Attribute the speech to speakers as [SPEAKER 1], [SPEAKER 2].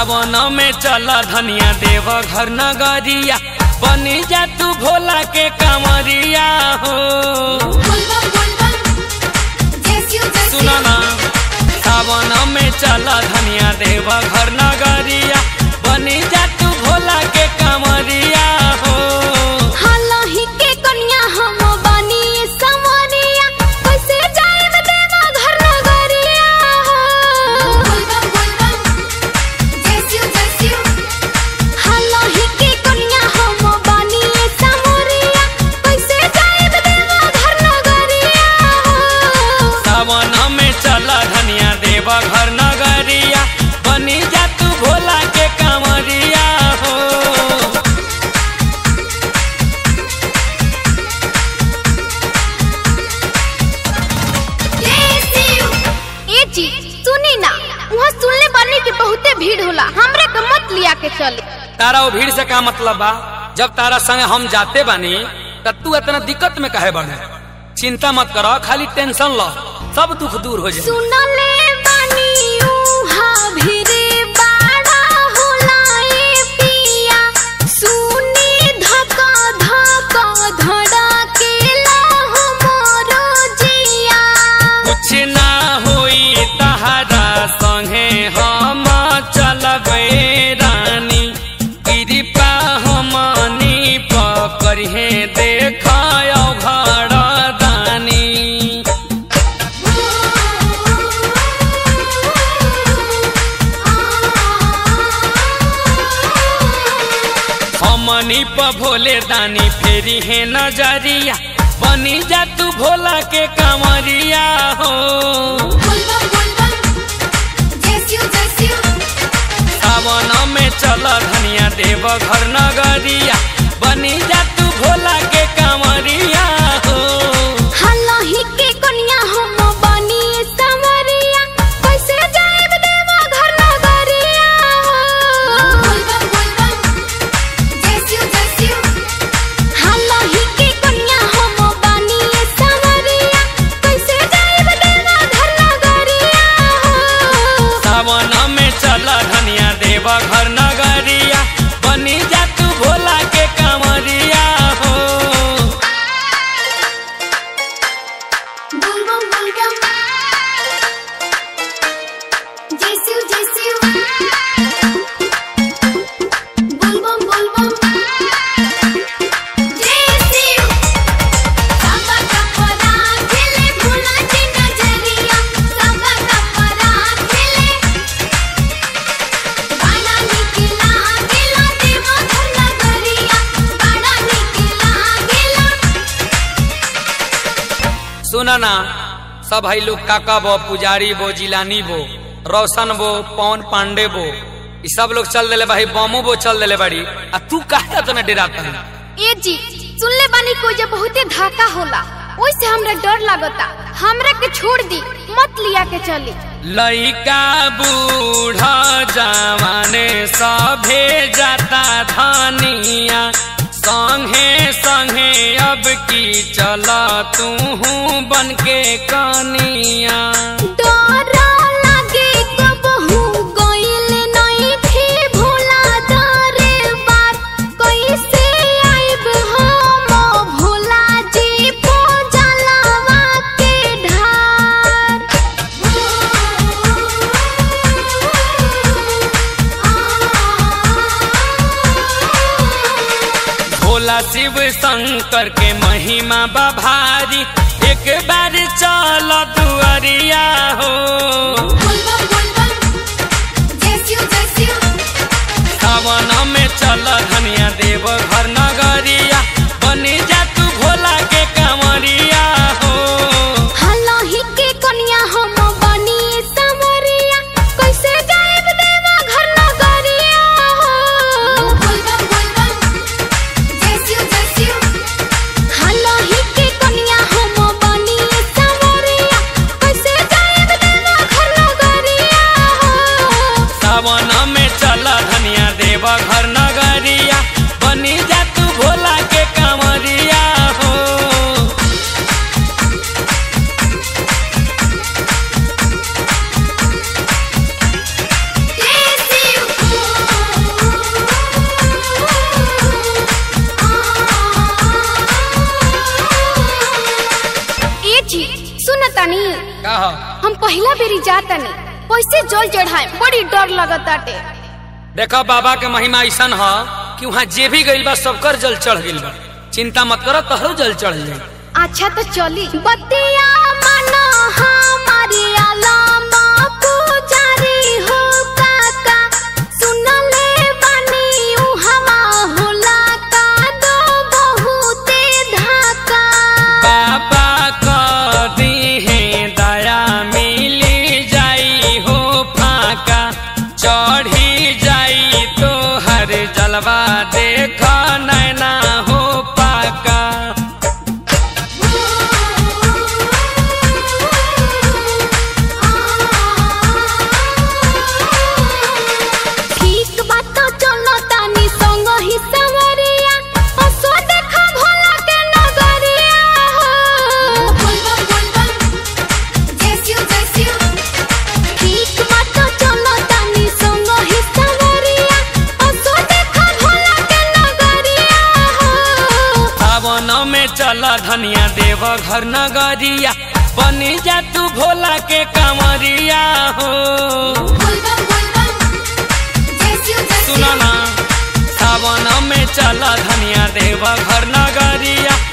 [SPEAKER 1] सावन में चला धनिया देव घर नगरिया बनी जा तू भोला के कांवरिया हो
[SPEAKER 2] बुलबुल बुलबुल जैसियो
[SPEAKER 1] सुना
[SPEAKER 2] जैसियो
[SPEAKER 1] ना सावन में चला धनिया देव घर नगरिया बनी जा तू भोला के कांवरिया हो
[SPEAKER 2] हालही के कन्या हम बानी समरिया कैसे जाएब देवा घर नगरिया बुलबुल बुलबुल जैसियो जैसियो हालही के कन्या हम बानी समरिया कैसे जाएब देवा घर नगरिया
[SPEAKER 1] सावन में चला धनिया देव घर नगरिया बनी जा तू भोला के कांवरिया हो
[SPEAKER 2] ए जी सुनी ना वहाँ सुनले बानी कि बहुते भीड़ होला हमरे के मत लिया के चले
[SPEAKER 1] तारा वो भीड़ से का मतलब बा जब तारा संग हम जाते बानी त तू इतना दिक्कत में काहे बने चिंता मत करो खाली टेंशन लो सब दुख दूर हो जाए
[SPEAKER 2] सुनले बानी उहाँ भीड़ बाड़ा होला ए पिया सुनी धका धका धड़केला हमरो जिया
[SPEAKER 1] कुछ ना होई तहरा संगे हम चलबे रानी कृपा हमनी पकड़े देखाय घर दानी हमनी प भोले दानी फेरी है नजरिया बनी जा तू भोला के कांवरिया हो
[SPEAKER 2] बुलबुल बुलबुल जैसियो जैसियो
[SPEAKER 1] सावन में चल धनिया देव घर नगरिया बनी जा तू भोला के कांवरिया हो
[SPEAKER 2] हालही के कन्या हम बानी समरिया कैसे जाएब देवा घर नगरिया बुलबुल बुलबुल जैसियो जैसियो हालही के कन्या हम बानी समरिया कैसे जाएब देवा घर नगरिया
[SPEAKER 1] सावन में चल धनिया देव घर नगरिया बनी जा तू भोला के कांवरिया हो
[SPEAKER 2] बुलबुल बुलबुल जैसियो जैसियो बुलबुल बुलबुल जैसियो सबा कपड़ा खेले भूला की नजरिया सबा कपड़ा खेले बड़ा निकला गेला देवा घर नगरिया बड़ा निकला गेला
[SPEAKER 1] सुना ना सब भाई लोग काका बो पुजारी बो जिलानी बो रोशन बो पवन पांडे बो ई सब लोग चल दिले भाई बमो बो चल दिले बाड़ी आ तू काहे इतना डराता है
[SPEAKER 2] ए जी सुनले बानी को जे बहुते धाका होला ओइसे हमरा डर लागता हमरा के छोड़ दी मत लिया के चली
[SPEAKER 1] लइका बूढ़ा जवाने सभे जाता धनिया संगे संगे अब की चला तू बन के कनिया
[SPEAKER 2] डर लागे कबहू गइल नहीं थे भोला दरे बार कैसे आइब हम भोला जी पो जलावा के ढार
[SPEAKER 1] भोला शिव शंकर के महिमा बभारी एक बार चल दुआरिया हो
[SPEAKER 2] बुलबुल बुलबुल जैसियो जैसियो
[SPEAKER 1] सावन में चल धनिया देव घर नगरिया बनी जा तू भोला के कांवरिया हो
[SPEAKER 2] हालही के कन्या हम बनी समरिया कैसे जाएब देवा घर नगरिया बुलबुल बुलबुल जैसियो जैसियो हालही के कन्या हम सुन तनी
[SPEAKER 1] का हो
[SPEAKER 2] हम पहला बेरी जातनी कैसे जल चढ़ाए बड़ी डर लगताटे
[SPEAKER 1] देखो बाबा के महिमा ऐसन ह कि वहाँ जे भी गइल बा सबकर जल चढ़ गइल बा चिंता मत करो तोहरो जल चढ़ जाई
[SPEAKER 2] अच्छा तो चली बतिया मना हमारी अलामा पुजारी हो काका सुनले बानी उ हवा होला का दो बहुते धाका
[SPEAKER 1] बाबा क दीहे दया मिली जाई हो फाका चढ़ी जाई तो हर जलवा देख नैना हो पाका
[SPEAKER 2] ठीक बात तो चलो तानी संग ही सवरिया असो देखा भोला के नगरिया ठीक बात तो चलो तानी संग ही सवरिया असो देखा भोला के नगरिया
[SPEAKER 1] सावन में चल धनिया देव घर नगरिया बनी जा तू भोला के कांवरिया हो सुनो ना सावन में चल धनिया देव घर नगरिया